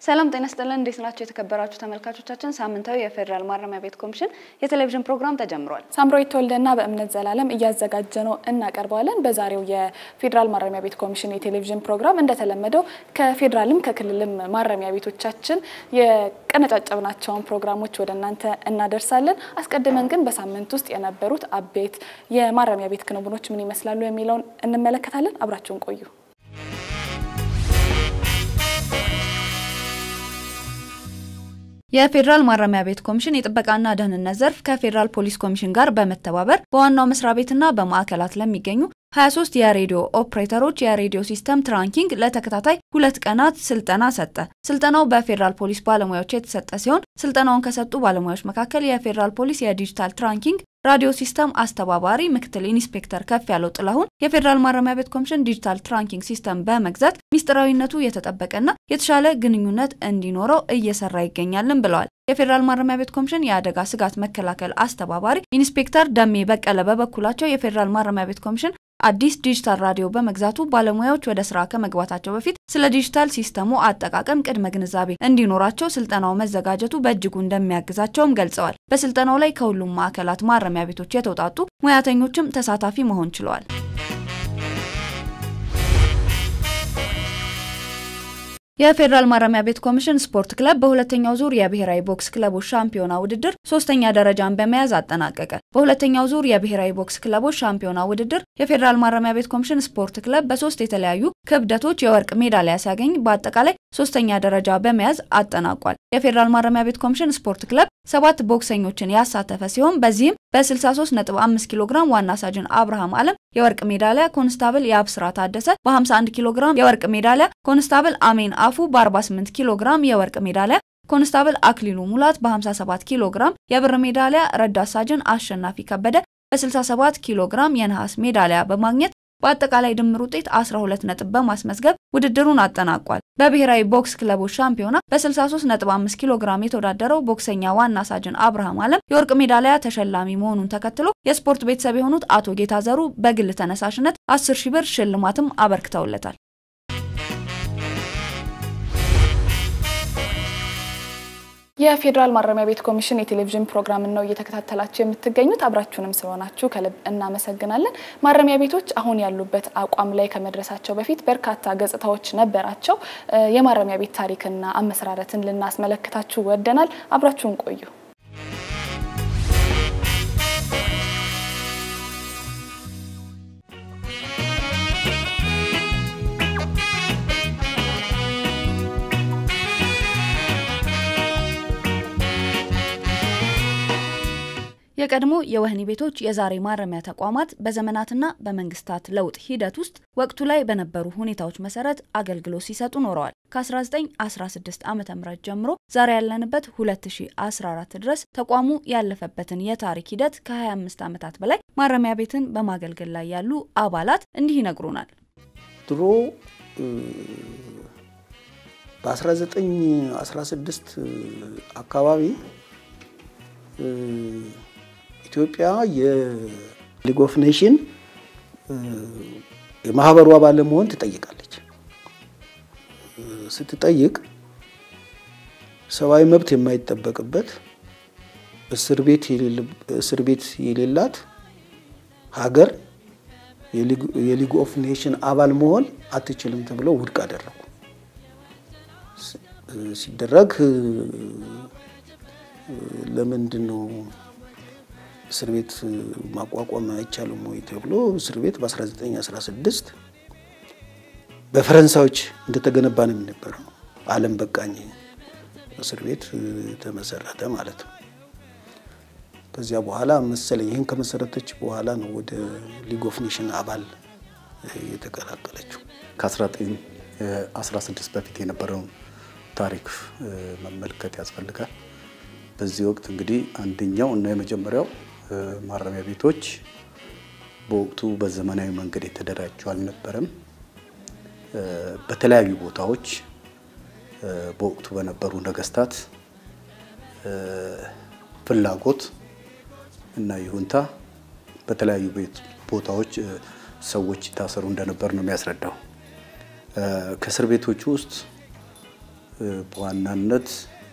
ሰላም ጤና ስጥልን። እንዴት ናቸው የተከበራችሁ ተመልካቾቻችን? ሳምንታዊ የፌዴራል ማረሚያ ቤት ኮሚሽን የቴሌቪዥን ፕሮግራም ተጀምሯል። ሳምራዊት ተወልደና በእምነት ዘላለም እያዘጋጀ ነው እናቀርበዋለን። በዛሬው የፌዴራል ማረሚያ ቤት ኮሚሽን የቴሌቪዥን ፕሮግራም እንደተለመደው ከፌዴራልም ከክልልም ማረሚያ ቤቶቻችን የቀነጫጨብናቸውን ፕሮግራሞች ወደ እናንተ እናደርሳለን። አስቀድመን ግን በሳምንት ውስጥ የነበሩት አበይት የማረሚያ ቤት ክንውኖች ምን ይመስላሉ የሚለውን እንመለከታለን። አብራችሁን ቆዩ። የፌዴራል ማረሚያ ቤት ኮሚሽን የጥበቃና ደህንነት ዘርፍ ከፌዴራል ፖሊስ ኮሚሽን ጋር በመተባበር በዋናው መስሪያ ቤትና በማዕከላት ለሚገኙ 23 የሬዲዮ ኦፕሬተሮች የሬዲዮ ሲስተም ትራንኪንግ ለተከታታይ ሁለት ቀናት ስልጠና ሰጠ። ስልጠናው በፌዴራል ፖሊስ ባለሙያዎች የተሰጠ ሲሆን ስልጠናውን ከሰጡ ባለሙያዎች መካከል የፌዴራል ፖሊስ የዲጂታል ትራንኪንግ ራዲዮ ሲስተም አስተባባሪ ምክትል ኢንስፔክተር ከፍ ያለው ጥላሁን የፌዴራል ማረሚያ ቤት ኮሚሽን ዲጂታል ትራንኪንግ ሲስተም በመግዛት ሚስጥራዊነቱ የተጠበቀና የተሻለ ግንኙነት እንዲኖረው እየሰራ ይገኛልን ብለዋል። የፌዴራል ማረሚያ ቤት ኮሚሽን የአደጋ ስጋት መከላከል አስተባባሪ ኢንስፔክተር ደሜ በቀለ በበኩላቸው የፌዴራል ማረሚያ ቤት ኮሚሽን አዲስ ዲጂታል ራዲዮ በመግዛቱ ባለሙያዎች ወደ ስራ ከመግባታቸው በፊት ስለ ዲጂታል ሲስተሙ አጠቃቀም ቅድመ ግንዛቤ እንዲኖራቸው ስልጠናው መዘጋጀቱ በእጅጉ እንደሚያግዛቸውም ገልጸዋል። በስልጠናው ላይ ከሁሉም ማዕከላት ማረሚያ ቤቶች የተውጣጡ ሙያተኞችም ተሳታፊ መሆን ችለዋል። የፌዴራል ማረሚያ ቤት ኮሚሽን ስፖርት ክለብ በሁለተኛው ዙር የብሔራዊ ቦክስ ክለቦች ሻምፒዮና ውድድር ሶስተኛ ደረጃን በመያዝ አጠናቀቀ። በሁለተኛው ዙር የብሔራዊ ቦክስ ክለቦች ሻምፒዮና ውድድር የፌዴራል ማረሚያ ቤት ኮሚሽን ስፖርት ክለብ በሶስት የተለያዩ ክብደቶች የወርቅ ሜዳሊያ ሲያገኝ በአጠቃላይ ሶስተኛ ደረጃ በመያዝ አጠናቋል። የፌዴራል ማረሚያ ቤት ኮሚሽን ስፖርት ክለብ ሰባት ቦክሰኞችን ያሳተፈ ሲሆን በዚህም በ63.5 ኪሎ ግራም ዋና ሳጅን አብርሃም አለም የወርቅ ሜዳሊያ፣ ኮንስታብል የአብስራ ታደሰ በ51 ኪሎ ግራም የወርቅ ሜዳሊያ፣ ኮንስታብል አሜን አፉ በ48 ኪሎ ግራም የወርቅ ሜዳሊያ፣ ኮንስታብል አክሊሉ ሙላት በ57 ኪሎ ግራም የብር ሜዳሊያ፣ ረዳት ሳጅን አሸናፊ ከበደ በ67 ኪሎ ግራም የነሐስ ሜዳሊያ በማግኘት በአጠቃላይ ድምር ውጤት 12 ነጥብ በማስመዝገብ ውድድሩን አጠናቋል። በብሔራዊ ቦክስ ክለቦች ሻምፒዮና በ63.5 ኪሎ ግራም የተወዳደረው ቦክሰኛ ዋና ሳጅን አብርሃም አለም የወርቅ ሜዳሊያ ተሸላሚ መሆኑን ተከትሎ የስፖርት ቤተሰብ የሆኑት አቶ ጌታ ዘሩ በግል ተነሳሽነት 10 ሺህ ብር ሽልማትም አበርክተውለታል። የፌዴራል ማረሚያ ቤት ኮሚሽን የቴሌቪዥን ፕሮግራም ነው እየተከታተላችሁ የምትገኙት። አብራችሁንም ስለሆናችሁ ከልብ እናመሰግናለን። ማረሚያ ቤቶች አሁን ያሉበት አቋም ላይ ከመድረሳቸው በፊት በርካታ ገጽታዎች ነበራቸው። የማረሚያ ቤት ታሪክና አመሰራረትን ልናስመለክታችሁ ወደናል። አብራችሁን ቆዩ። የቀድሞ የወህኒ ቤቶች የዛሬ ማረሚያ ተቋማት በዘመናትና በመንግስታት ለውጥ ሂደት ውስጥ ወቅቱ ላይ በነበሩ ሁኔታዎች መሰረት አገልግሎት ሲሰጡ ኖረዋል። ከ1916 ዓ ም ጀምሮ ዛሬ ያለንበት 2014 ድረስ ተቋሙ ያለፈበትን የታሪክ ሂደት ከ25 ዓመታት በላይ ማረሚያ ቤትን በማገልገል ላይ ያሉ አባላት እንዲህ ይነግሩናል። ድሮ በ1916 አካባቢ ኢትዮጵያ የሊግ ኦፍ ኔሽን የማህበሩ አባል ለመሆን ትጠይቃለች። ስትጠይቅ ሰብአዊ መብት የማይጠበቅበት እስር ቤት የሌላት ሀገር የሊግ ኦፍ ኔሽን አባል መሆን አትችልም ተብለው ውድቅ አደረጉ። ሲደረግ ለምንድን ነው እስር ቤት ማቋቋም አይቻልም ወይ ተብሎ እስር ቤት በ1916 በፈረንሳዮች እንደተገነባ ነው የሚነበረው። ዓለም በቃኝ እስር ቤት ተመሰረተ ማለት ነው። ከዚያ በኋላ መሰለኝ ይህን ከመሰረተች በኋላ ነው ወደ ሊግ ኦፍ ኔሽን አባል የተቀላቀለችው። ከ1916 በፊት የነበረውን ታሪክ መመልከት ያስፈልጋል። በዚህ ወቅት እንግዲህ አንደኛው እና የመጀመሪያው ማረሚያ ቤቶች በወቅቱ በዘመናዊ መንገድ የተደራጁ አልነበረም። በተለያዩ ቦታዎች በወቅቱ በነበሩ ነገስታት ፍላጎት እና ይሁንታ በተለያዩ ቦታዎች ሰዎች ይታሰሩ እንደነበር ነው የሚያስረዳው። ከእስር ቤቶቹ ውስጥ በዋናነት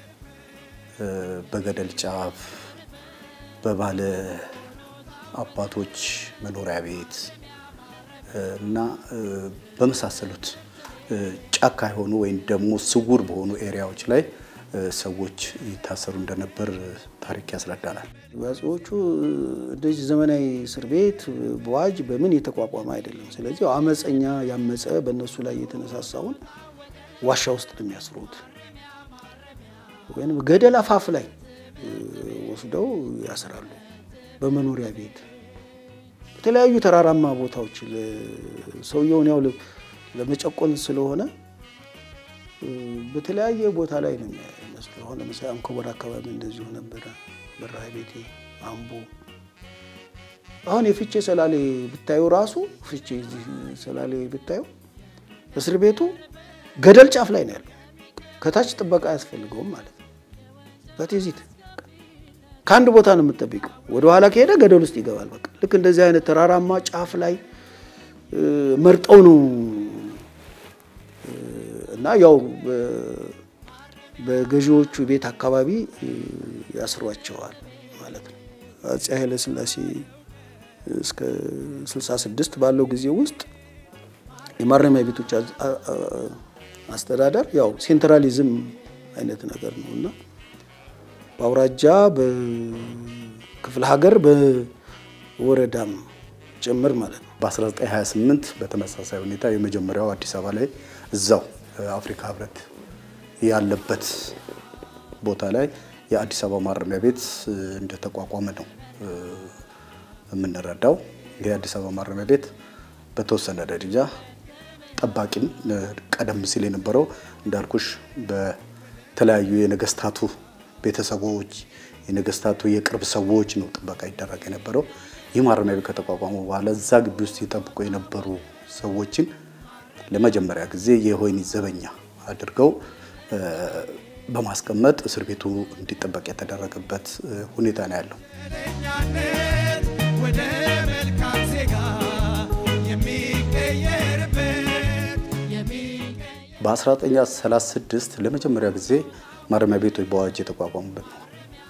በገደል ጫፍ በባለ አባቶች መኖሪያ ቤት እና በመሳሰሉት ጫካ የሆኑ ወይም ደግሞ ስውር በሆኑ ኤሪያዎች ላይ ሰዎች ይታሰሩ እንደነበር ታሪክ ያስረዳናል። አፄዎቹ እንደዚህ ዘመናዊ እስር ቤት በዋጅ በምን የተቋቋመ አይደለም። ስለዚህ አመፀኛ ያመፀ በእነሱ ላይ የተነሳሳውን ዋሻ ውስጥ ነው የሚያስሩት፣ ወይም ገደል አፋፍ ላይ ወስደው ያስራሉ። በመኖሪያ ቤት በተለያዩ ተራራማ ቦታዎች ሰውየውን ያው ለመጨቆን ስለሆነ በተለያየ ቦታ ላይ ነው የሚመስሉ። አሁን ለምሳሌ አንኮበር አካባቢ እንደዚሁ ነበረ፣ በረሃ ቤቴ፣ አምቦ። አሁን የፍቼ ሰላሌ ብታዩ ራሱ ፍቼ እዚህ ሰላሌ ብታዩ እስር ቤቱ ገደል ጫፍ ላይ ነው ያለው። ከታች ጥበቃ አያስፈልገውም ማለት ነው። በቴዚት ከአንድ ቦታ ነው የምጠብቀው። ወደ ኋላ ከሄደ ገደል ውስጥ ይገባል። በቃ ልክ እንደዚህ አይነት ተራራማ ጫፍ ላይ መርጠው ነው እና ያው በገዢዎቹ ቤት አካባቢ ያስሯቸዋል ማለት ነው። አፄ ኃይለ ሥላሴ እስከ 66 ባለው ጊዜ ውስጥ የማረሚያ ቤቶች አስተዳደር ያው ሴንትራሊዝም አይነት ነገር ነው እና በአውራጃ በክፍለ ሀገር በወረዳም ጭምር ማለት ነው። በ1928 በተመሳሳይ ሁኔታ የመጀመሪያው አዲስ አበባ ላይ እዛው አፍሪካ ህብረት ያለበት ቦታ ላይ የአዲስ አበባ ማረሚያ ቤት እንደተቋቋመ ነው የምንረዳው። ይህ የአዲስ አበባ ማረሚያ ቤት በተወሰነ ደረጃ ጠባቂም ቀደም ሲል የነበረው እንዳልኩሽ በተለያዩ የነገስታቱ ቤተሰቦች የነገስታቱ የቅርብ ሰዎች ነው ጥበቃ ይደረግ የነበረው። ይህ ማረሚያ ቤት ከተቋቋመ በኋላ እዛ ግቢ ውስጥ ይጠብቁ የነበሩ ሰዎችን ለመጀመሪያ ጊዜ የወህኒ ዘበኛ አድርገው በማስቀመጥ እስር ቤቱ እንዲጠበቅ የተደረገበት ሁኔታ ነው ያለው። ወደ መልካም ዜጋ የሚቀየርበት በ1936 ለመጀመሪያ ጊዜ ማረሚያ ቤቶች በአዋጅ የተቋቋሙበት ነው።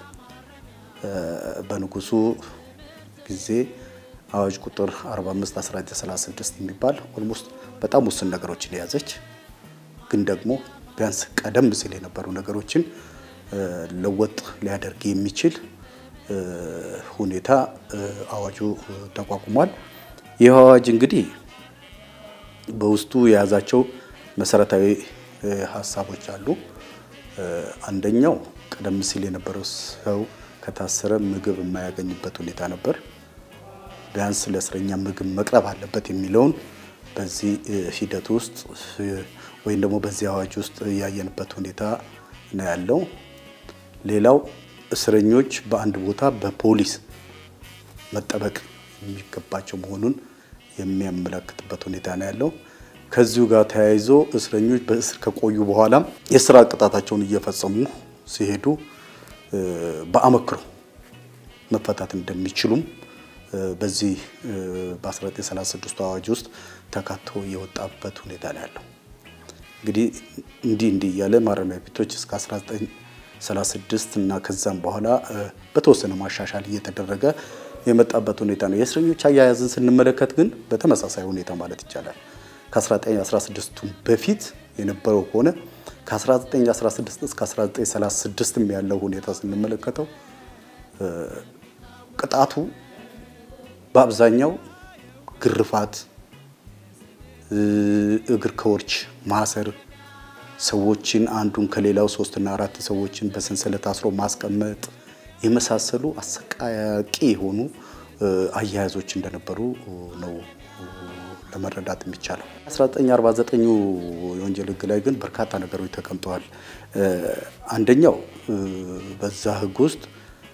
በንጉሱ ጊዜ አዋጅ ቁጥር 45 1936 የሚባል ኦልሞስት በጣም ውስን ነገሮችን የያዘች ግን ደግሞ ቢያንስ ቀደም ሲል የነበሩ ነገሮችን ለወጥ ሊያደርግ የሚችል ሁኔታ አዋጁ ተቋቁሟል። ይህ አዋጅ እንግዲህ በውስጡ የያዛቸው መሰረታዊ ሀሳቦች አሉ። አንደኛው ቀደም ሲል የነበረው ሰው ከታሰረ ምግብ የማያገኝበት ሁኔታ ነበር። ቢያንስ ለእስረኛ ምግብ መቅረብ አለበት የሚለውን በዚህ ሂደት ውስጥ ወይም ደግሞ በዚህ አዋጅ ውስጥ ያየንበት ሁኔታ ነው ያለው። ሌላው እስረኞች በአንድ ቦታ በፖሊስ መጠበቅ የሚገባቸው መሆኑን የሚያመለክትበት ሁኔታ ነው ያለው። ከዚሁ ጋር ተያይዞ እስረኞች በእስር ከቆዩ በኋላም የስራ ቅጣታቸውን እየፈጸሙ ሲሄዱ በአመክሮ መፈታት እንደሚችሉም በዚህ በ1936 አዋጅ ውስጥ ተካቶ የወጣበት ሁኔታ ነው ያለው። እንግዲህ እንዲህ እንዲህ እያለ ማረሚያ ቤቶች እስከ 1936 እና ከዛም በኋላ በተወሰነ ማሻሻል እየተደረገ የመጣበት ሁኔታ ነው። የእስረኞች አያያዝን ስንመለከት ግን በተመሳሳይ ሁኔታ ማለት ይቻላል ከ1916 በፊት የነበረው ከሆነ ከ1916 እስከ 1936 ያለው ሁኔታ ስንመለከተው ቅጣቱ በአብዛኛው ግርፋት፣ እግር ከወርች ማሰር፣ ሰዎችን አንዱን ከሌላው ሶስትና አራት ሰዎችን በሰንሰለት አስሮ ማስቀመጥ የመሳሰሉ አሰቃቂ የሆኑ አያያዞች እንደነበሩ ነው ለመረዳት የሚቻለው። 1949 የወንጀል ሕግ ላይ ግን በርካታ ነገሮች ተቀምጠዋል። አንደኛው በዛ ሕግ ውስጥ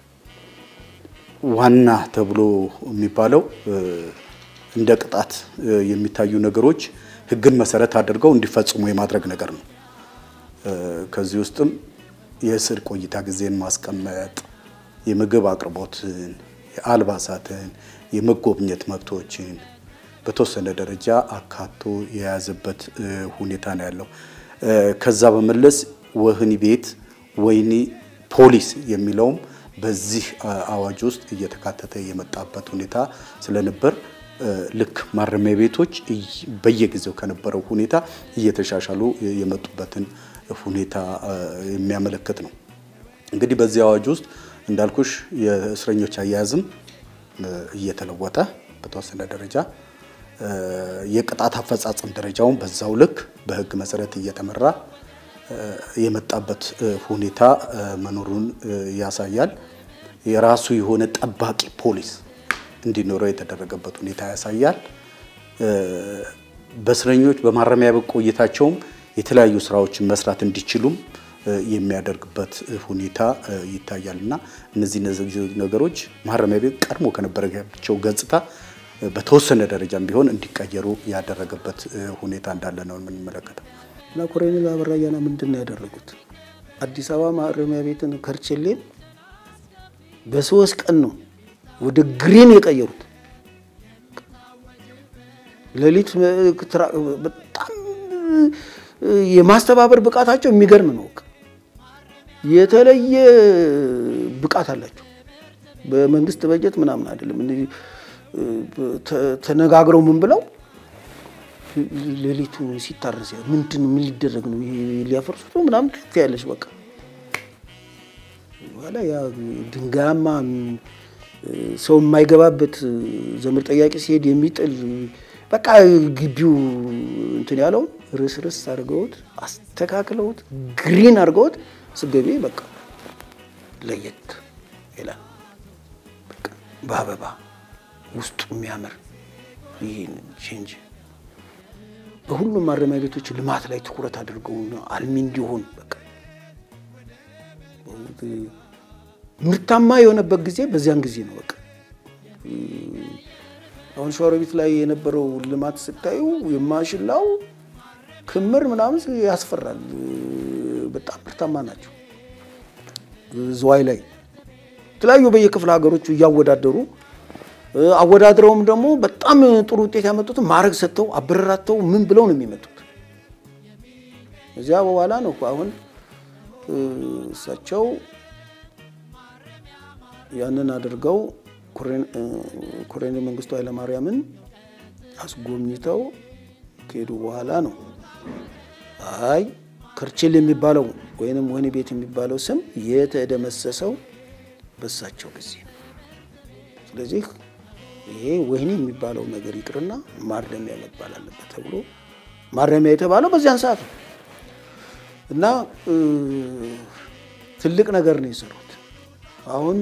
ዋና ተብሎ የሚባለው እንደ ቅጣት የሚታዩ ነገሮች ሕግን መሰረት አድርገው እንዲፈጽሙ የማድረግ ነገር ነው። ከዚህ ውስጥም የእስር ቆይታ ጊዜን ማስቀመጥ፣ የምግብ አቅርቦትን፣ የአልባሳትን፣ የመጎብኘት መብቶችን በተወሰነ ደረጃ አካቶ የያዘበት ሁኔታ ነው ያለው። ከዛ በመለስ ወህኒ ቤት፣ ወህኒ ፖሊስ የሚለውም በዚህ አዋጅ ውስጥ እየተካተተ የመጣበት ሁኔታ ስለነበር ልክ ማረሚያ ቤቶች በየጊዜው ከነበረው ሁኔታ እየተሻሻሉ የመጡበትን ሁኔታ የሚያመለክት ነው። እንግዲህ በዚህ አዋጅ ውስጥ እንዳልኩሽ የእስረኞች አያያዝም እየተለወጠ በተወሰነ ደረጃ የቅጣት አፈጻጸም ደረጃውን በዛው ልክ በሕግ መሰረት እየተመራ የመጣበት ሁኔታ መኖሩን ያሳያል። የራሱ የሆነ ጠባቂ ፖሊስ እንዲኖረው የተደረገበት ሁኔታ ያሳያል። በእስረኞች በማረሚያ ቤት ቆይታቸውም የተለያዩ ስራዎችን መስራት እንዲችሉም የሚያደርግበት ሁኔታ ይታያል እና እነዚህ ነገሮች ማረሚያ ቤት ቀድሞ ከነበረቸው ገጽታ በተወሰነ ደረጃም ቢሆን እንዲቀየሩ ያደረገበት ሁኔታ እንዳለ ነው የምንመለከተው። እና ኮሎኔል አበራ አያና ምንድን ነው ያደረጉት? አዲስ አበባ ማረሚያ ቤትን ከርቸሌን በሶስት ቀን ነው ወደ ግሪን የቀየሩት። ሌሊት በጣም የማስተባበር ብቃታቸው የሚገርም ነው። የተለየ ብቃት አላቸው። በመንግስት በጀት ምናምን አይደለም። ተነጋግረው ምን ብለው ሌሊቱ ሲታረስ ምንድን ምን ሊደረግ ነው? ይሄ ሊያፈርሱት ነው ምናምን ትያለሽ። በቃ በኋላ ያ ድንጋያማ ሰው የማይገባበት ዘመድ ጠያቂ ሲሄድ የሚጥል በቃ ግቢው እንትን ያለው ርስ ርስ አድርገውት አስተካክለውት ግሪን አድርገውት ስገቢ በቃ ለየት ይላል። በአበባ ውስጡ የሚያምር ይህን ቼንጅ በሁሉም ማረሚያ ቤቶች ልማት ላይ ትኩረት አድርገው አልሚ እንዲሆን በቃ ምርታማ የሆነበት ጊዜ በዚያን ጊዜ ነው። በቃ አሁን ሸዋሮቢት ላይ የነበረው ልማት ስታዩ የማሽላው ክምር ምናምን ያስፈራል። በጣም ምርታማ ናቸው። ዝዋይ ላይ የተለያዩ በየክፍለ ሀገሮቹ እያወዳደሩ አወዳድረውም ደግሞ በጣም ጥሩ ውጤት ያመጡትን ማዕረግ ሰጥተው አበረራተው ምን ብለው ነው የሚመጡት። እዚያ በኋላ ነው አሁን እሳቸው ያንን አድርገው ኮሎኔል መንግስቱ ኃይለማርያምን አስጎብኝተው ከሄዱ በኋላ ነው አይ ከርችል የሚባለው ወይንም ወህኒ ቤት የሚባለው ስም የተደመሰሰው በእሳቸው ጊዜ ነው። ስለዚህ ይሄ ወህኒ የሚባለው ነገር ይቅርና ማረሚያ መባል አለበት ተብሎ ማረሚያ የተባለው በዚያን ሰዓት ነው እና ትልቅ ነገር ነው የሰሩት። አሁን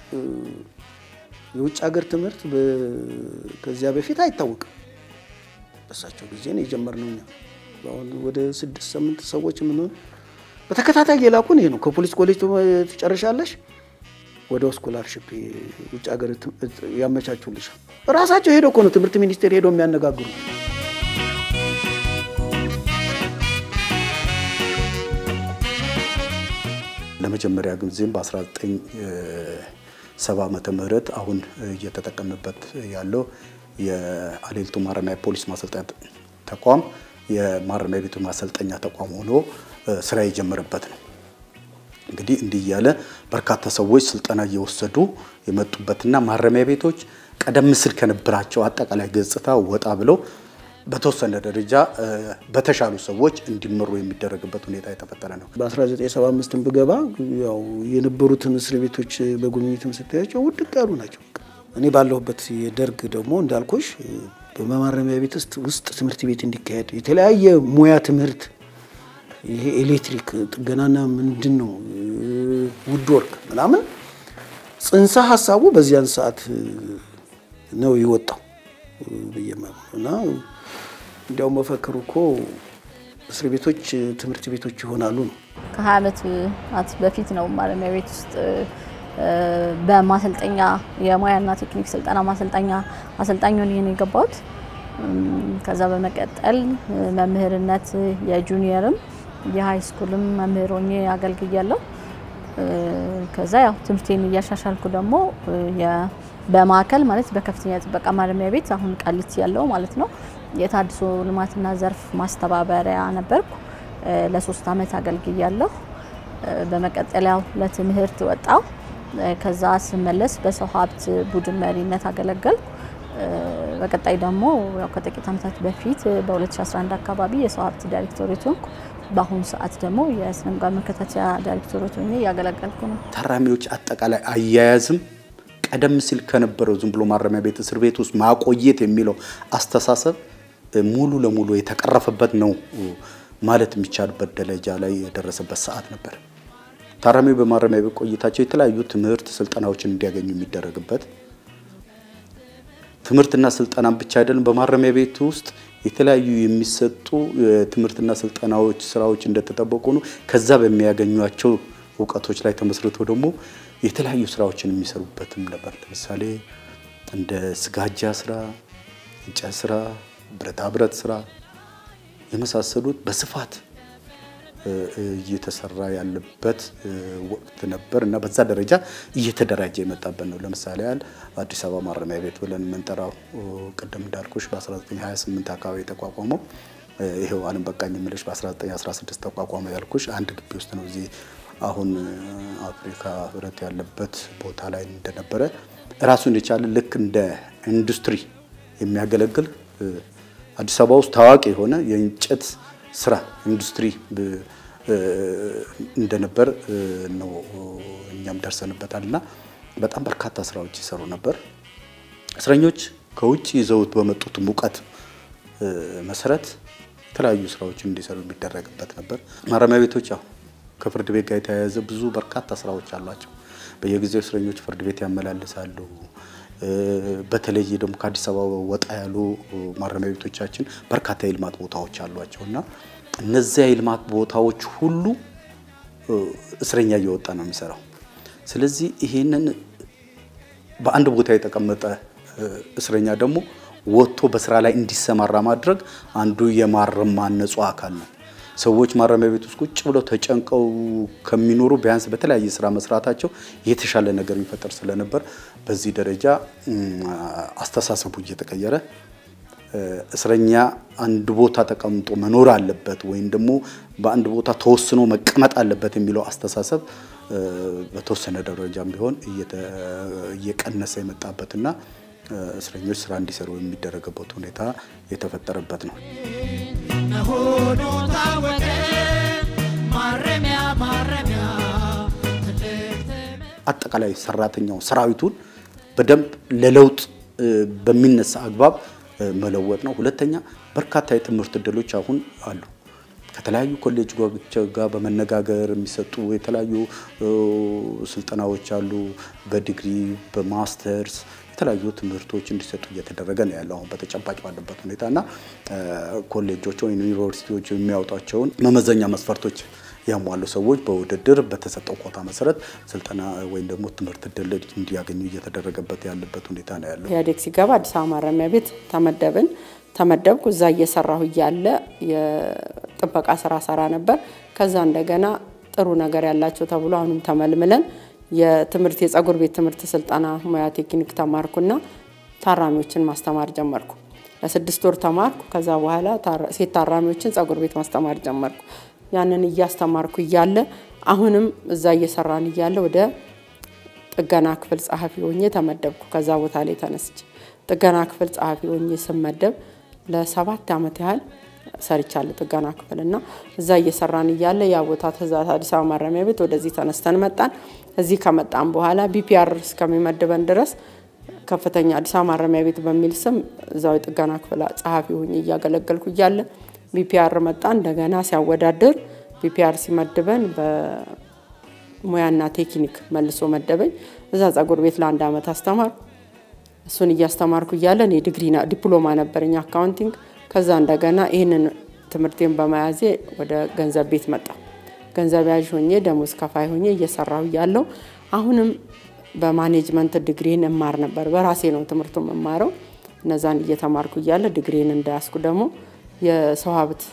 የውጭ ሀገር ትምህርት ከዚያ በፊት አይታወቅም። በእሳቸው ጊዜ ነው የጀመርነው እኛ። አሁን ወደ ስድስት ስምንት ሰዎች የምንሆን በተከታታይ የላኩን ይሄ ነው። ከፖሊስ ኮሌጅ ትጨርሻለሽ ወደ ስኮላርሽፕ ውጭ ሀገር ያመቻቹልሻል። ራሳቸው ሄደው እኮ ነው ትምህርት ሚኒስቴር ሄደው የሚያነጋግሩ። ለመጀመሪያ ጊዜም በ1970 ዓመተ ምህረት አሁን እየተጠቀምበት ያለው የአሌልቱ ማረሚያ ፖሊስ ማሰልጠኛ ተቋም የማረሚያ ቤቱ ማሰልጠኛ ተቋም ሆኖ ስራ የጀመረበት ነው። እንግዲህ እንዲህ እያለ በርካታ ሰዎች ስልጠና እየወሰዱ የመጡበትና ማረሚያ ቤቶች ቀደም ሲል ከነበራቸው አጠቃላይ ገጽታ ወጣ ብለው በተወሰነ ደረጃ በተሻሉ ሰዎች እንዲመሩ የሚደረግበት ሁኔታ የተፈጠረ ነው። በ1975 ብገባ ያው የነበሩትን እስር ቤቶች በጉብኝትም ስታያቸው ውድቅ ያሉ ናቸው። እኔ ባለሁበት የደርግ ደግሞ እንዳልኩሽ በማረሚያ ቤት ውስጥ ትምህርት ቤት እንዲካሄድ የተለያየ ሙያ ትምህርት ይሄ ኤሌክትሪክ ጥገናና ምንድን ነው ውድ ወርክ ምናምን ጽንሰ ሀሳቡ በዚያን ሰዓት ነው የወጣው ብዬ እና እንዲያው መፈክሩ እኮ እስር ቤቶች ትምህርት ቤቶች ይሆናሉ ነው። ከ20 ዓመት በፊት ነው ማረሚያ ቤት ውስጥ በማሰልጠኛ የሙያና ቴክኒክ ስልጠና ማሰልጠኛ አሰልጣኝ ሆኜ ነው የገባሁት። ከዛ በመቀጠል መምህርነት የጁኒየርም የሀይ ስኩልም መምህር ሆኜ አገልግያለሁ። ከዛ ያው ትምህርቴን እያሻሻልኩ ደግሞ በማዕከል ማለት በከፍተኛ ጥበቃ ማረሚያ ቤት አሁን ቃሊቲ ያለው ማለት ነው የታድሶ ልማትና ዘርፍ ማስተባበሪያ ነበርኩ። ለሶስት ዓመት አገልግያለሁ። በመቀጠል ያው ለትምህርት ወጣው። ከዛ ስመለስ በሰው ሀብት ቡድን መሪነት አገለገልኩ። በቀጣይ ደግሞ ያው ከጥቂት ዓመታት በፊት በ2011 አካባቢ የሰው ሀብት ዳይሬክቶሬት ሆንኩ። በአሁኑ ሰዓት ደግሞ የስነ ምግባር መከታተያ ዳይሬክቶሬት ሆኜ እያገለገልኩ ነው። ታራሚዎች አጠቃላይ አያያዝም ቀደም ሲል ከነበረው ዝም ብሎ ማረሚያ ቤት እስር ቤት ውስጥ ማቆየት የሚለው አስተሳሰብ ሙሉ ለሙሉ የተቀረፈበት ነው ማለት የሚቻልበት ደረጃ ላይ የደረሰበት ሰዓት ነበር። ታራሚው በማረሚያ ቤት ቆይታቸው የተለያዩ ትምህርት ስልጠናዎችን እንዲያገኙ የሚደረግበት ትምህርትና ስልጠናን ብቻ አይደለም፣ በማረሚያ ቤት ውስጥ የተለያዩ የሚሰጡ የትምህርትና ስልጠናዎች ስራዎች እንደተጠበቁ ነው። ከዛ በሚያገኟቸው እውቀቶች ላይ ተመስርተው ደግሞ የተለያዩ ስራዎችን የሚሰሩበትም ነበር። ለምሳሌ እንደ ስጋጃ ስራ፣ እንጨት ስራ፣ ብረታ ብረት ስራ የመሳሰሉት በስፋት እየተሰራ ያለበት ወቅት ነበር እና በዛ ደረጃ እየተደራጀ የመጣበት ነው። ለምሳሌ ያህል አዲስ አበባ ማረሚያ ቤት ብለን የምንጠራው ቅድም እንዳልኩሽ በ1928 አካባቢ የተቋቋመው ይሄው አለም በቃኝ የምልሽ በ1916 ተቋቋመ ያልኩሽ አንድ ግቢ ውስጥ ነው። እዚህ አሁን አፍሪካ ህብረት ያለበት ቦታ ላይ እንደነበረ ራሱን የቻለ ልክ እንደ ኢንዱስትሪ የሚያገለግል አዲስ አበባ ውስጥ ታዋቂ የሆነ የእንጨት ስራ ኢንዱስትሪ እንደነበር ነው እኛም ደርሰንበታል። እና በጣም በርካታ ስራዎች ይሰሩ ነበር። እስረኞች ከውጭ ይዘውት በመጡት ሙቀት መሰረት የተለያዩ ስራዎችን እንዲሰሩ የሚደረግበት ነበር። ማረሚያ ቤቶች ያው ከፍርድ ቤት ጋር የተያያዘ ብዙ በርካታ ስራዎች አሏቸው። በየጊዜው እስረኞች ፍርድ ቤት ያመላልሳሉ። በተለይ ደግሞ ከአዲስ አበባ ወጣ ያሉ ማረሚያ ቤቶቻችን በርካታ የልማት ቦታዎች አሏቸው እና እነዚያ የልማት ቦታዎች ሁሉ እስረኛ እየወጣ ነው የሚሰራው። ስለዚህ ይሄንን በአንድ ቦታ የተቀመጠ እስረኛ ደግሞ ወጥቶ በስራ ላይ እንዲሰማራ ማድረግ አንዱ የማረም ማነጹ አካል ነው። ሰዎች ማረሚያ ቤት ውስጥ ቁጭ ብለው ተጨንቀው ከሚኖሩ ቢያንስ በተለያየ ስራ መስራታቸው የተሻለ ነገር የሚፈጠር ስለነበር በዚህ ደረጃ አስተሳሰቡ እየተቀየረ እስረኛ አንድ ቦታ ተቀምጦ መኖር አለበት ወይም ደግሞ በአንድ ቦታ ተወስኖ መቀመጥ አለበት የሚለው አስተሳሰብ በተወሰነ ደረጃም ቢሆን እየቀነሰ የመጣበትና እስረኞች ስራ እንዲሰሩ የሚደረግበት ሁኔታ የተፈጠረበት ነው። መሆኑ ታወቀ። ማረሚያ ማረሚያ ትልቅ አጠቃላይ ሰራተኛው ሰራዊቱን በደንብ ለለውጥ በሚነሳ አግባብ መለወጥ ነው። ሁለተኛ በርካታ የትምህርት እድሎች አሁን አሉ። ከተለያዩ ኮሌጆች ጋር በመነጋገር የሚሰጡ የተለያዩ ስልጠናዎች አሉ። በዲግሪ በማስተርስ የተለያዩ ትምህርቶች እንዲሰጡ እየተደረገ ነው ያለው አሁን በተጨባጭ ባለበት ሁኔታ እና ኮሌጆች ወይም ዩኒቨርሲቲዎች የሚያወጧቸውን መመዘኛ መስፈርቶች ያሟሉ ሰዎች በውድድር በተሰጠው ኮታ መሰረት ስልጠና ወይም ደግሞ ትምህርት እድል እንዲያገኙ እየተደረገበት ያለበት ሁኔታ ነው ያለው። ኢህአዴግ ሲገባ አዲስ አበባ ማረሚያ ቤት ተመደብን። ተመደብኩ። እዛ እየሰራሁ እያለ የጥበቃ ስራ ሰራ ነበር። ከዛ እንደገና ጥሩ ነገር ያላቸው ተብሎ አሁንም ተመልምለን የትምህርት የጸጉር ቤት ትምህርት ስልጠና ሙያ ቴክኒክ ተማርኩና ታራሚዎችን ማስተማር ጀመርኩ። ለስድስት ወር ተማርኩ። ከዛ በኋላ ሴት ታራሚዎችን ጸጉር ቤት ማስተማር ጀመርኩ። ያንን እያስተማርኩ እያለ አሁንም እዛ እየሰራን እያለ ወደ ጥገና ክፍል ጸሐፊ ሆኜ ተመደብኩ። ከዛ ቦታ ላይ ተነስቼ ጥገና ክፍል ጸሐፊ ሆኜ ስመደብ ለሰባት ዓመት ያህል ሰርቻለሁ ጥገና ክፍል እና እዛ እየሰራን እያለ ያ ቦታ ትእዛዝ አዲስ አበባ ማረሚያ ቤት ወደዚህ ተነስተን መጣን። እዚህ ከመጣን በኋላ ቢፒአር እስከሚመድበን ድረስ ከፍተኛ አዲስ አበባ ማረሚያ ቤት በሚል ስም እዛው የጥገና ክፍል ጸሐፊ ሆኜ እያገለገልኩ እያለ ቢፒአር መጣ። እንደገና ሲያወዳድር ቢፒአር ሲመድበን በሙያና ቴክኒክ መልሶ መደበኝ። እዛ ጸጉር ቤት ለአንድ ዓመት አስተማርኩ። እሱን እያስተማርኩ እያለ እኔ ዲግሪ ዲፕሎማ ነበረኝ አካውንቲንግ። ከዛ እንደገና ይህንን ትምህርቴን በመያዜ ወደ ገንዘብ ቤት መጣ። ገንዘብ ያዥ ሆኜ ደሞዝ ከፋይ ሆኜ እየሰራሁ እያለሁ አሁንም በማኔጅመንት ዲግሪን እማር ነበር። በራሴ ነው ትምህርቱ የምማረው። እነዛን እየተማርኩ እያለ ዲግሪን እንዳያስኩ ደግሞ የሰው ሀብት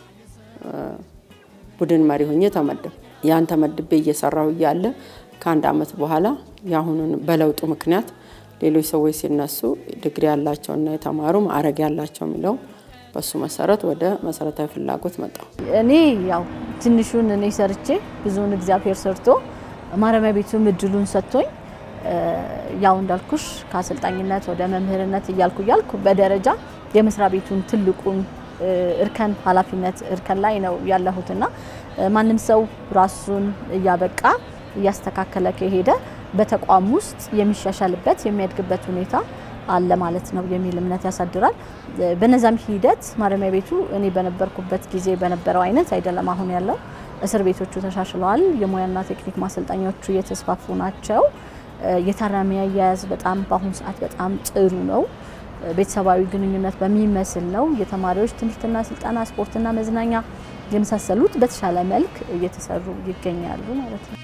ቡድን መሪ ሆኜ ተመደብ ያን ተመድቤ እየሰራሁ እያለ ከአንድ ዓመት በኋላ የአሁኑን በለውጡ ምክንያት ሌሎች ሰዎች ሲነሱ ዲግሪ ያላቸውና የተማሩ ማዕረግ ያላቸው የሚለው በሱ መሰረት ወደ መሰረታዊ ፍላጎት መጣሁ። እኔ ያው ትንሹን እኔ ሰርቼ ብዙውን እግዚአብሔር ሰርቶ ማረሚያ ቤቱም እድሉን ሰጥቶኝ ያው እንዳልኩሽ ከአሰልጣኝነት ወደ መምህርነት እያልኩ እያልኩ በደረጃ የመስሪያ ቤቱን ትልቁን እርከን ኃላፊነት እርከን ላይ ነው ያለሁትና ማንም ሰው ራሱን እያበቃ እያስተካከለ ከሄደ በተቋም ውስጥ የሚሻሻልበት የሚያድግበት ሁኔታ አለ ማለት ነው የሚል እምነት ያሳድራል። በነዛም ሂደት ማረሚያ ቤቱ እኔ በነበርኩበት ጊዜ በነበረው አይነት አይደለም አሁን ያለው። እስር ቤቶቹ ተሻሽለዋል። የሙያና ቴክኒክ ማሰልጠኛዎቹ እየተስፋፉ ናቸው። የታራሚ አያያዝ በጣም በአሁኑ ሰዓት በጣም ጥሩ ነው። ቤተሰባዊ ግንኙነት በሚመስል ነው። የተማሪዎች ትምህርትና ስልጠና፣ ስፖርትና መዝናኛ የመሳሰሉት በተሻለ መልክ እየተሰሩ ይገኛሉ ማለት ነው።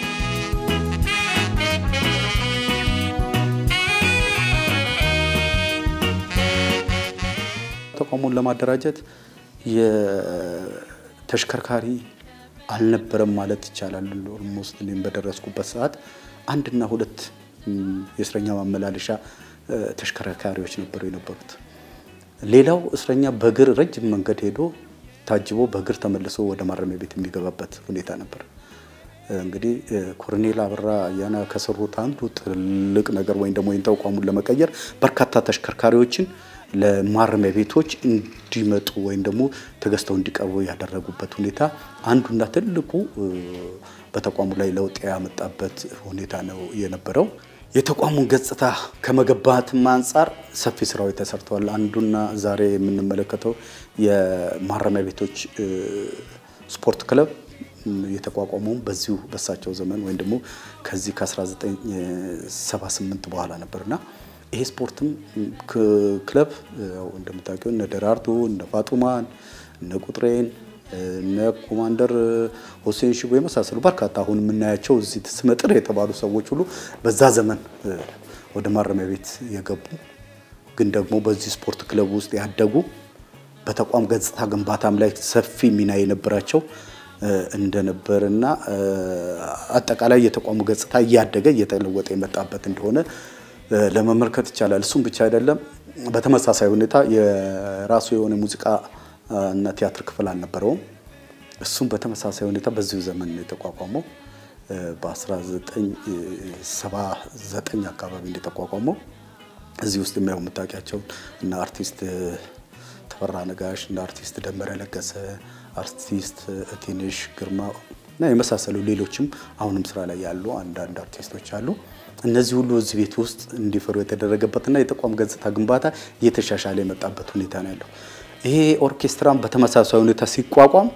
ተቋሙን ለማደራጀት የተሽከርካሪ አልነበረም ማለት ይቻላል። ኦልሞስት እኔም በደረስኩበት ሰዓት አንድና ሁለት የእስረኛ ማመላለሻ ተሽከርካሪዎች ነበሩ የነበሩት። ሌላው እስረኛ በእግር ረጅም መንገድ ሄዶ ታጅቦ በእግር ተመልሶ ወደ ማረሚያ ቤት የሚገባበት ሁኔታ ነበር። እንግዲህ ኮሎኔል አበራ አያና ከሰሩት አንዱ ትልቅ ነገር ወይም ደግሞ ተቋሙን ለመቀየር በርካታ ተሽከርካሪዎችን ለማረሚያ ቤቶች እንዲመጡ ወይም ደግሞ ተገዝተው እንዲቀርቡ ያደረጉበት ሁኔታ አንዱና ትልቁ በተቋሙ ላይ ለውጥ ያመጣበት ሁኔታ ነው የነበረው። የተቋሙን ገጽታ ከመገንባትም አንጻር ሰፊ ስራዎች ተሰርተዋል። አንዱና ዛሬ የምንመለከተው የማረሚያ ቤቶች ስፖርት ክለብ የተቋቋመውም በዚሁ በሳቸው ዘመን ወይም ደግሞ ከዚህ ከ1978 በኋላ ነበርና ይሄ ስፖርትም ክለብ እንደምታውቂው እነ ደራርቱ እነ ፋጡማን እነ ቁጥሬን እነ ኮማንደር ሁሴን ሽቦ የመሳሰሉ በርካታ አሁን የምናያቸው እዚህ ስመጥር የተባሉ ሰዎች ሁሉ በዛ ዘመን ወደ ማረሚያ ቤት የገቡ ግን ደግሞ በዚህ ስፖርት ክለብ ውስጥ ያደጉ በተቋም ገጽታ ግንባታም ላይ ሰፊ ሚና የነበራቸው እንደነበር እና አጠቃላይ የተቋሙ ገጽታ እያደገ እየተለወጠ የመጣበት እንደሆነ ለመመልከት ይቻላል። እሱም ብቻ አይደለም። በተመሳሳይ ሁኔታ የራሱ የሆነ ሙዚቃ እና ቲያትር ክፍል አልነበረውም። እሱም በተመሳሳይ ሁኔታ በዚሁ ዘመን ነው የተቋቋመው። በ1979 አካባቢ እንደተቋቋመው እዚህ ውስጥ የሚያው የምታውቂያቸው እና አርቲስት ተፈራ ነጋሽ እና አርቲስት ደመረ ለገሰ፣ አርቲስት እቴንሽ ግርማ እና የመሳሰሉ ሌሎችም አሁንም ስራ ላይ ያሉ አንዳንድ አርቲስቶች አሉ። እነዚህ ሁሉ እዚህ ቤት ውስጥ እንዲፈሩ የተደረገበትና የተቋም ገጽታ ግንባታ እየተሻሻለ የመጣበት ሁኔታ ነው ያለው። ይሄ ኦርኬስትራም በተመሳሳይ ሁኔታ ሲቋቋም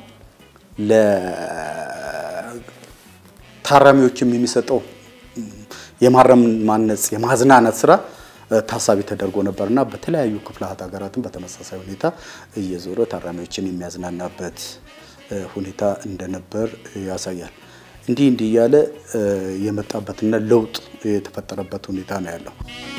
ለታራሚዎችም የሚሰጠው የማረም ማነጽ የማዝናናት ስራ ታሳቢ ተደርጎ ነበርና በተለያዩ ክፍላት ሀገራትም በተመሳሳይ ሁኔታ እየዞረ ታራሚዎችን የሚያዝናናበት ሁኔታ እንደነበር ያሳያል። እንዲህ እንዲህ እያለ የመጣበትና ለውጥ የተፈጠረበት ሁኔታ ነው ያለው።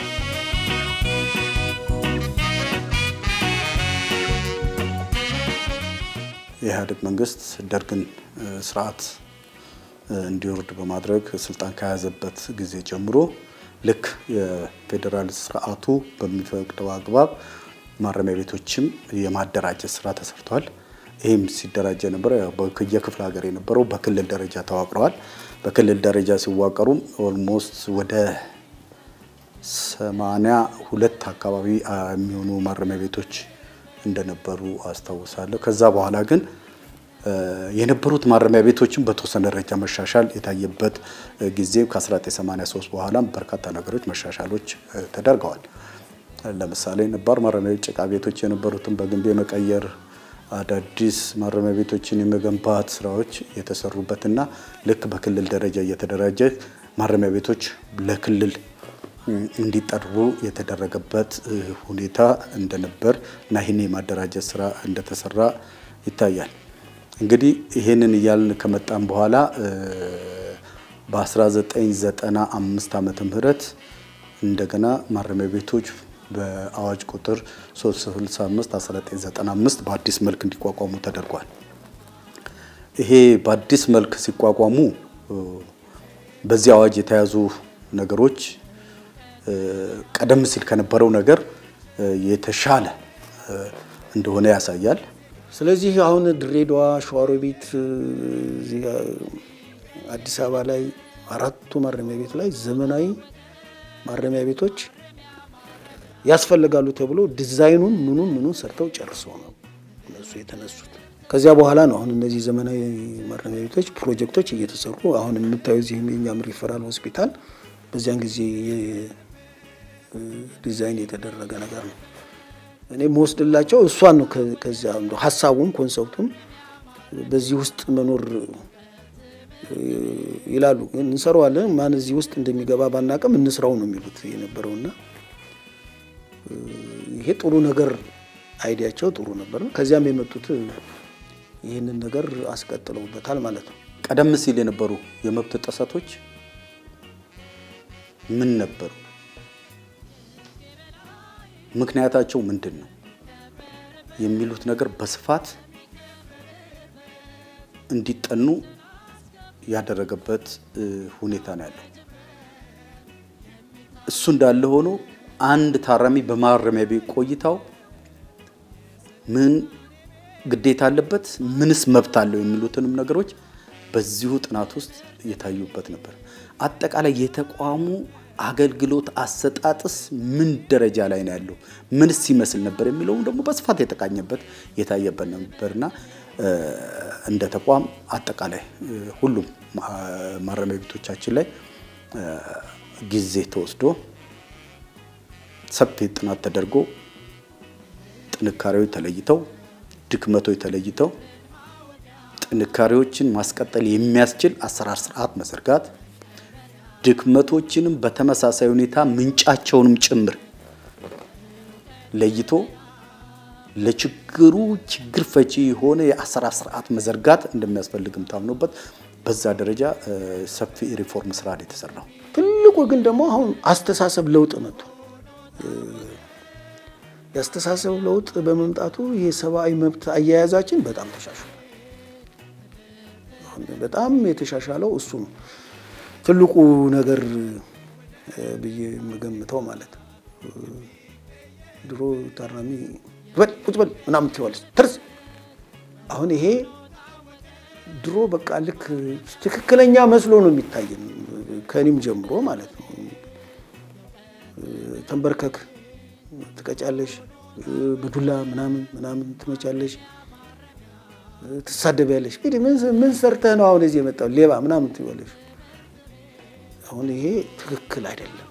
የኢህአዴግ መንግስት ደርግን ስርዓት እንዲወርድ በማድረግ ስልጣን ከያዘበት ጊዜ ጀምሮ ልክ የፌዴራል ስርዓቱ በሚፈቅደው አግባብ ማረሚያ ቤቶችም የማደራጀት ስራ ተሰርቷል። ይህም ሲደራጅ የነበረ የክፍለ ሀገር የነበረው በክልል ደረጃ ተዋቅረዋል። በክልል ደረጃ ሲዋቀሩም ኦልሞስት ወደ ሰማንያ ሁለት አካባቢ የሚሆኑ ማረሚያ ቤቶች እንደነበሩ አስታውሳለሁ። ከዛ በኋላ ግን የነበሩት ማረሚያ ቤቶችን በተወሰነ ደረጃ መሻሻል የታየበት ጊዜ ከ1983 በኋላም በርካታ ነገሮች መሻሻሎች ተደርገዋል። ለምሳሌ ነባር ማረሚያ ጭቃ ቤቶች የነበሩትን በግንብ የመቀየር አዳዲስ ማረሚያ ቤቶችን የመገንባት ስራዎች የተሰሩበትና ልክ በክልል ደረጃ እየተደራጀ ማረሚያ ቤቶች ለክልል እንዲጠሩ የተደረገበት ሁኔታ እንደነበር እና ይህን የማደራጀት ስራ እንደተሰራ ይታያል። እንግዲህ ይህንን እያልን ከመጣም በኋላ በ1995 ዓመተ ምህረት እንደገና ማረሚያ ቤቶች በአዋጅ ቁጥር 365 1995 በአዲስ መልክ እንዲቋቋሙ ተደርጓል። ይሄ በአዲስ መልክ ሲቋቋሙ በዚህ አዋጅ የተያዙ ነገሮች ቀደም ሲል ከነበረው ነገር የተሻለ እንደሆነ ያሳያል። ስለዚህ አሁን ድሬዳዋ፣ ሸዋሮቢት፣ እዚህ አዲስ አበባ ላይ አራቱ ማረሚያ ቤት ላይ ዘመናዊ ማረሚያ ቤቶች ያስፈልጋሉ ተብሎ ዲዛይኑን ምኑን ምኑን ሰርተው ጨርሰው ነው እነሱ የተነሱት። ከዚያ በኋላ ነው አሁን እነዚህ ዘመናዊ ማረሚያ ቤቶች ፕሮጀክቶች እየተሰሩ አሁን የምታዩ እዚህ የኛም ሪፈራል ሆስፒታል በዚያን ጊዜ ዲዛይን የተደረገ ነገር ነው። እኔ መወስድላቸው እሷን ነው። ከዚያ ሀሳቡም ኮንሰፕቱም በዚህ ውስጥ መኖር ይላሉ። እንሰራዋለን ማን እዚህ ውስጥ እንደሚገባ ባናቅም እንስራው ነው የሚሉት የነበረውና ይሄ ጥሩ ነገር አይዲያቸው ጥሩ ነበር። ከዚያም የመጡት ይህንን ነገር አስቀጥለውበታል ማለት ነው። ቀደም ሲል የነበሩ የመብት ጥሰቶች ምን ነበሩ? ምክንያታቸው ምንድን ነው? የሚሉት ነገር በስፋት እንዲጠኑ ያደረገበት ሁኔታ ነው ያለው። እሱ እንዳለ ሆኖ አንድ ታራሚ በማረሚያ ቤት ቆይታው ምን ግዴታ አለበት፣ ምንስ መብት አለው የሚሉትንም ነገሮች በዚሁ ጥናት ውስጥ የታዩበት ነበር። አጠቃላይ የተቋሙ አገልግሎት አሰጣጥስ ምን ደረጃ ላይ ነው ያለው፣ ምንስ ይመስል ነበር የሚለውም ደግሞ በስፋት የተቃኘበት የታየበት ነበርና እንደ ተቋም አጠቃላይ ሁሉም ማረሚያ ቤቶቻችን ላይ ጊዜ ተወስዶ ሰፊ ጥናት ተደርጎ ጥንካሬዎች ተለይተው ድክመቶች ተለይተው ጥንካሬዎችን ማስቀጠል የሚያስችል አሰራር ስርዓት መዘርጋት፣ ድክመቶችንም በተመሳሳይ ሁኔታ ምንጫቸውንም ጭምር ለይቶ ለችግሩ ችግር ፈቺ የሆነ የአሰራር ስርዓት መዘርጋት እንደሚያስፈልግም ታምኖበት በዛ ደረጃ ሰፊ ሪፎርም ስራ ነው የተሰራው። ትልቁ ግን ደግሞ አሁን አስተሳሰብ ለውጥ መጥቶ የአስተሳሰብ ለውጥ በመምጣቱ የሰብአዊ መብት አያያዛችን በጣም ተሻሽሏል። በጣም የተሻሻለው እሱ ነው ትልቁ ነገር ብዬ የምገምተው ማለት ነው። ድሮ ታራሚ በል ቁጭ በል ምናምን ትይዋለች ትርስ። አሁን ይሄ ድሮ በቃ ልክ ትክክለኛ መስሎ ነው የሚታየን ከእኔም ጀምሮ ማለት ነው። ተንበርከክ ትቀጫለሽ፣ በዱላ ምናምን ምናምን ትመቻለሽ፣ ትሳደቢያለሽ። እንግዲህ ምን ሰርተህ ነው አሁን እዚህ የመጣው ሌባ ምናምን ትይዋለሽ። አሁን ይሄ ትክክል አይደለም።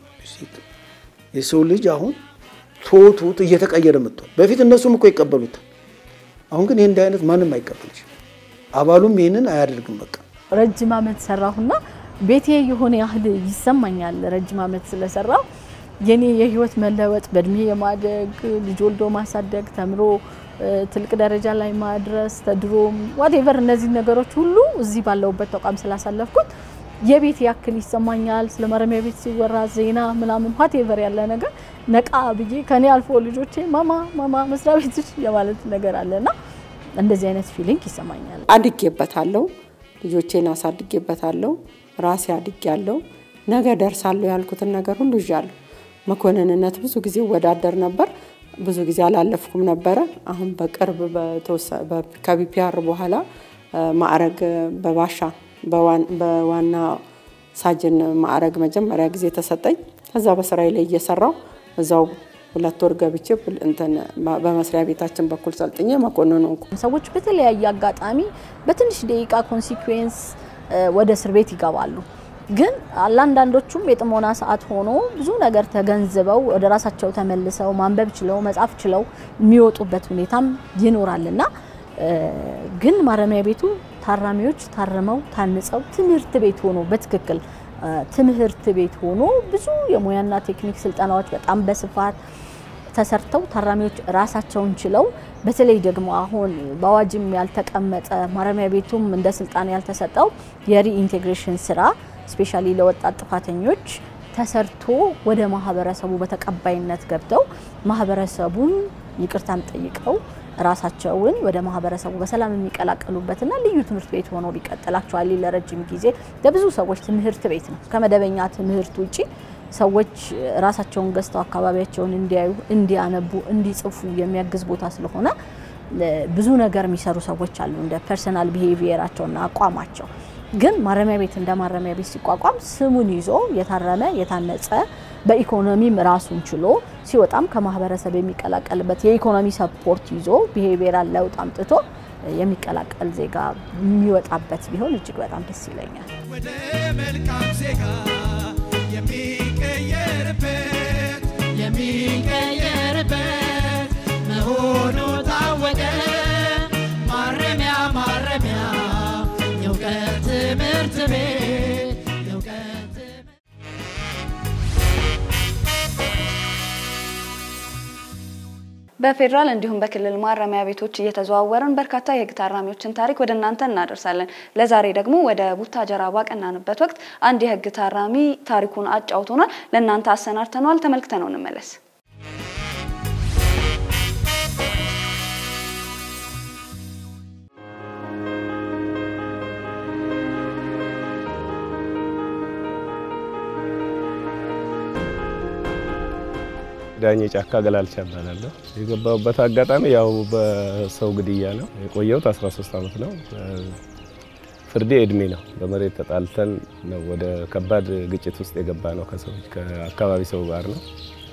የሰው ልጅ አሁን ቶቱት እየተቀየረ መጥቷል። በፊት እነሱም እኮ ይቀበሉታል። አሁን ግን ይህ እንዲህ አይነት ማንም አይቀበልሽ። አባሉም ይህንን አያደርግም። በቃ ረጅም ዓመት ሰራሁና ቤቴ የሆነ ያህል ይሰማኛል። ረጅም ዓመት ስለሰራው የኔ የህይወት መለወጥ በእድሜ የማደግ ልጅ ወልዶ ማሳደግ ተምሮ ትልቅ ደረጃ ላይ ማድረስ ተድሮም ዋቴቨር እነዚህ ነገሮች ሁሉ እዚህ ባለውበት ተቋም ስላሳለፍኩት የቤት ያክል ይሰማኛል። ስለ ማረሚያ ቤት ሲወራ ዜና ምናምን ዋቴቨር ያለ ነገር ነቃ ብዬ ከኔ አልፎ ልጆቼ ማማ ማማ መስሪያ ቤትሽ የማለት ነገር አለና እንደዚህ አይነት ፊሊንግ ይሰማኛል። አድጌበታለሁ፣ ልጆቼን አሳድጌበታለሁ፣ ራሴ አድጌያለሁ። ነገ ደርሳለሁ ያልኩትን ነገር ሁሉ ይዣለሁ። መኮንንነት ብዙ ጊዜ ወዳደር ነበር፣ ብዙ ጊዜ አላለፍኩም ነበረ። አሁን በቅርብ ከቢፒአር በኋላ ማዕረግ በባሻ በዋና ሳጅን ማዕረግ መጀመሪያ ጊዜ ተሰጠኝ። ከዛ በስራዬ ላይ እየሰራው እዛው ሁለት ወር ገብቼ እንትን በመስሪያ ቤታችን በኩል ሰልጥኜ መኮንን ሆንኩ። ሰዎች በተለያየ አጋጣሚ በትንሽ ደቂቃ ኮንሲኩዌንስ ወደ እስር ቤት ይገባሉ። ግን ለአንዳንዶቹም የጥሞና ሰዓት ሆኖ ብዙ ነገር ተገንዝበው ወደ ራሳቸው ተመልሰው ማንበብ ችለው መጻፍ ችለው የሚወጡበት ሁኔታም ይኖራልና ግን ማረሚያ ቤቱ ታራሚዎች ታርመው ታንጸው ትምህርት ቤት ሆኖ በትክክል ትምህርት ቤት ሆኖ ብዙ የሙያና ቴክኒክ ስልጠናዎች በጣም በስፋት ተሰርተው ታራሚዎች ራሳቸውን ችለው በተለይ ደግሞ አሁን በአዋጅም ያልተቀመጠ ማረሚያ ቤቱም እንደ ስልጣን ያልተሰጠው የሪኢንቴግሬሽን ስራ ስፔሻሊ ለወጣት ጥፋተኞች ተሰርቶ ወደ ማህበረሰቡ በተቀባይነት ገብተው ማህበረሰቡን ይቅርታም ጠይቀው ራሳቸውን ወደ ማህበረሰቡ በሰላም የሚቀላቀሉበትና ልዩ ትምህርት ቤት ሆኖ ቢቀጥላቸዋል ለረጅም ጊዜ ለብዙ ሰዎች ትምህርት ቤት ነው። ከመደበኛ ትምህርት ውጪ ሰዎች ራሳቸውን ገዝተው አካባቢያቸውን እንዲያዩ፣ እንዲያነቡ፣ እንዲጽፉ የሚያግዝ ቦታ ስለሆነ ብዙ ነገር የሚሰሩ ሰዎች አሉ እንደ ፐርሰናል ቢሄቪየራቸውና አቋማቸው። ግን ማረሚያ ቤት እንደ ማረሚያ ቤት ሲቋቋም ስሙን ይዞ የታረመ የታነጸ በኢኮኖሚም ራሱን ችሎ ሲወጣም ከማህበረሰብ የሚቀላቀልበት የኢኮኖሚ ሰፖርት ይዞ ቢሄቪየራል ለውጥ አምጥቶ የሚቀላቀል ዜጋ የሚወጣበት ቢሆን እጅግ በጣም ደስ ይለኛል። ወደ መልካም ዜጋ የሚቀየርበት የሚቀየርበት መሆኑ ታወቀ። ማረሚያ ማረሚያ የእውቀት ትምህርት ቤት የእውቀት ትምህርት በፌዴራል እንዲሁም በክልል ማረሚያ ቤቶች እየተዘዋወርን በርካታ የህግ ታራሚዎችን ታሪክ ወደ እናንተ እናደርሳለን። ለዛሬ ደግሞ ወደ ቡታጀራ ባቀናንበት ወቅት አንድ የህግ ታራሚ ታሪኩን አጫውቶናል። ለእናንተ አሰናድተነዋል። ተመልክተነው እንመለስ። ዳኜ ጫካ ገላልቻ እባላለሁ። የገባሁበት አጋጣሚ ያው በሰው ግድያ ነው የቆየሁት 13 ዓመት ነው። ፍርዴ እድሜ ነው። በመሬት ተጣልተን ነው ወደ ከባድ ግጭት ውስጥ የገባ ነው ከሰዎች ከአካባቢ ሰው ጋር ነው።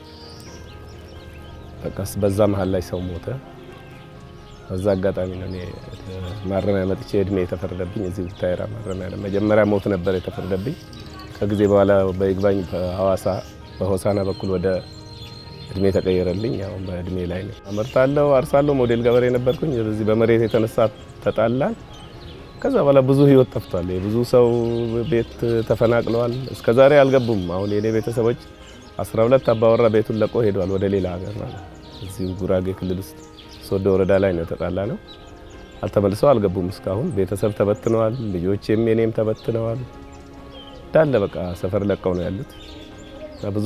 በቃ በዛ መሀል ላይ ሰው ሞተ። በዛ አጋጣሚ ነው እኔ ማረሚያ መጥቼ እድሜ የተፈረደብኝ እዚህ ቡታየራ ማረሚያ ነው። መጀመሪያ ሞት ነበር የተፈረደብኝ። ከጊዜ በኋላ በይግባኝ በሐዋሳ በሆሳና በኩል ወደ እድሜ ተቀየረልኝ። ያው በእድሜ ላይ ነው። አመርታለሁ፣ አርሳለሁ። ሞዴል ገበሬ ነበርኩኝ። በዚህ በመሬት የተነሳ ተጣላን። ከዛ በኋላ ብዙ ህይወት ጠፍቷል። የብዙ ሰው ቤት ተፈናቅለዋል። እስከ ዛሬ አልገቡም። አሁን የኔ ቤተሰቦች 12 አባወራ ቤቱን ለቆ ሄደዋል ወደ ሌላ ሀገር ማለት እዚሁ ጉራጌ ክልል ውስጥ ሶዶ ወረዳ ላይ ነው የተጣላ ነው። አልተመልሰው አልገቡም እስካሁን። ቤተሰብ ተበትነዋል። ልጆቼም የኔም ተበትነዋል። እንዳለ በቃ ሰፈር ለቀው ነው ያሉት። ብዙ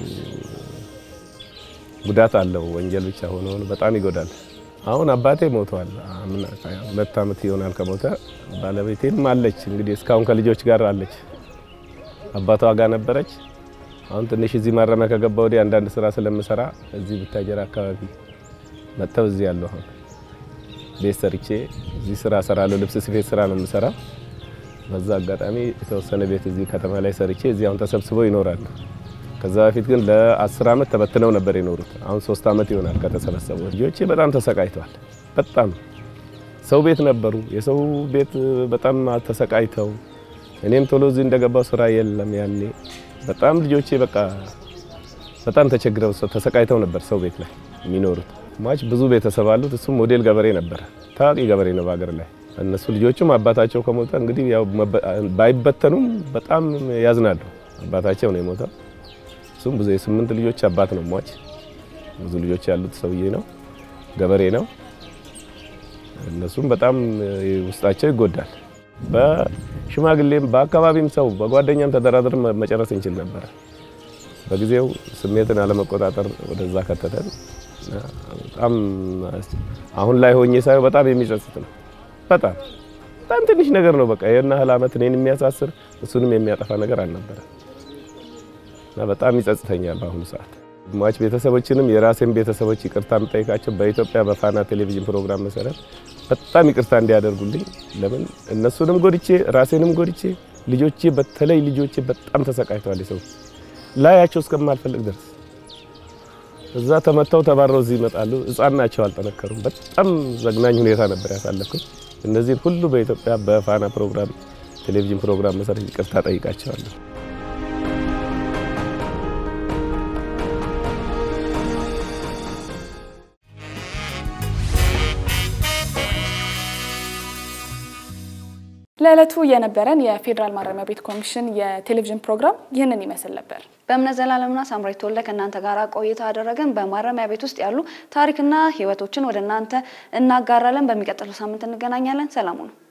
ጉዳት አለው። ወንጀል ብቻ ሆኖ በጣም ይጎዳል። አሁን አባቴ ሞቷል። ሁለት ዓመት ይሆናል ከሞተ። ባለቤቴም አለች እንግዲህ እስካሁን ከልጆች ጋር አለች። አባቷ ጋር ነበረች። አሁን ትንሽ እዚህ ማረሚያ ከገባ ወዲህ አንዳንድ ስራ ስለምሰራ እዚህ ቡታጀራ አካባቢ መጥተው እዚህ ያለሁ አሁን ቤት ሰርቼ እዚህ ስራ እሰራለሁ። ልብስ ስፌት ስራ ነው የምሰራው። በዛ አጋጣሚ የተወሰነ ቤት እዚህ ከተማ ላይ ሰርቼ እዚህ አሁን ተሰብስበው ይኖራሉ። ከዛ በፊት ግን ለአስር ዓመት ተበትነው ነበር የኖሩት። አሁን ሶስት ዓመት ይሆናል ከተሰበሰቡ። ልጆቼ በጣም ተሰቃይተዋል። በጣም ሰው ቤት ነበሩ። የሰው ቤት በጣም ተሰቃይተው እኔም ቶሎ እዚህ እንደገባው ስራ የለም ያኔ በጣም ልጆቼ በቃ በጣም ተቸግረው ተሰቃይተው ነበር ሰው ቤት ላይ የሚኖሩት። ማች ብዙ ቤተሰብ አሉት። እሱም ሞዴል ገበሬ ነበረ። ታዋቂ ገበሬ ነው በሀገር ላይ። እነሱ ልጆቹም አባታቸው ከሞተ እንግዲህ ያው ባይበተኑም በጣም ያዝናሉ። አባታቸው ነው የሞተው። እሱም ብዙ የስምንት ልጆች አባት ነው። ሟች ብዙ ልጆች ያሉት ሰውዬ ነው፣ ገበሬ ነው። እነሱም በጣም ውስጣቸው ይጎዳል። በሽማግሌም በአካባቢም ሰው በጓደኛም ተደራድረን መጨረስ እንችል ነበረ። በጊዜው ስሜትን አለመቆጣጠር ወደዛ ከተተን። በጣም አሁን ላይ ሆኜ ሳየው በጣም የሚጸጽት ነው። በጣም በጣም ትንሽ ነገር ነው። በቃ ይሄን ያህል ዓመት እኔን የሚያሳስር እሱንም የሚያጠፋ ነገር አልነበረ እና በጣም ይጸጽተኛል በአሁኑ ሰዓት። ሟች ቤተሰቦችንም የራሴን ቤተሰቦች ይቅርታ የምጠይቃቸው በኢትዮጵያ በፋና ቴሌቪዥን ፕሮግራም መሰረት በጣም ይቅርታ እንዲያደርጉልኝ። ለምን እነሱንም ጎድቼ ራሴንም ጎድቼ ልጆቼ በተለይ ልጆቼ በጣም ተሰቃይተዋል። የሰው ላያቸው እስከማልፈልግ ድረስ እዛ ተመተው ተባረው እዚህ ይመጣሉ። ሕፃን ናቸው፣ አልጠነከሩም። በጣም ዘግናኝ ሁኔታ ነበር ያሳለፍኩት። እነዚህን ሁሉ በኢትዮጵያ በፋና ፕሮግራም ቴሌቪዥን ፕሮግራም መሰረት ይቅርታ ጠይቃቸዋለሁ። ለዕለቱ የነበረን የፌዴራል ማረሚያ ቤት ኮሚሽን የቴሌቪዥን ፕሮግራም ይህንን ይመስል ነበር። በእምነት ዘላለምና ሳምራዊት ተወልደ ከእናንተ ጋር ቆይታ አደረገን። በማረሚያ ቤት ውስጥ ያሉ ታሪክና ህይወቶችን ወደ እናንተ እናጋራለን። በሚቀጥለው ሳምንት እንገናኛለን። ሰላሙ ነው።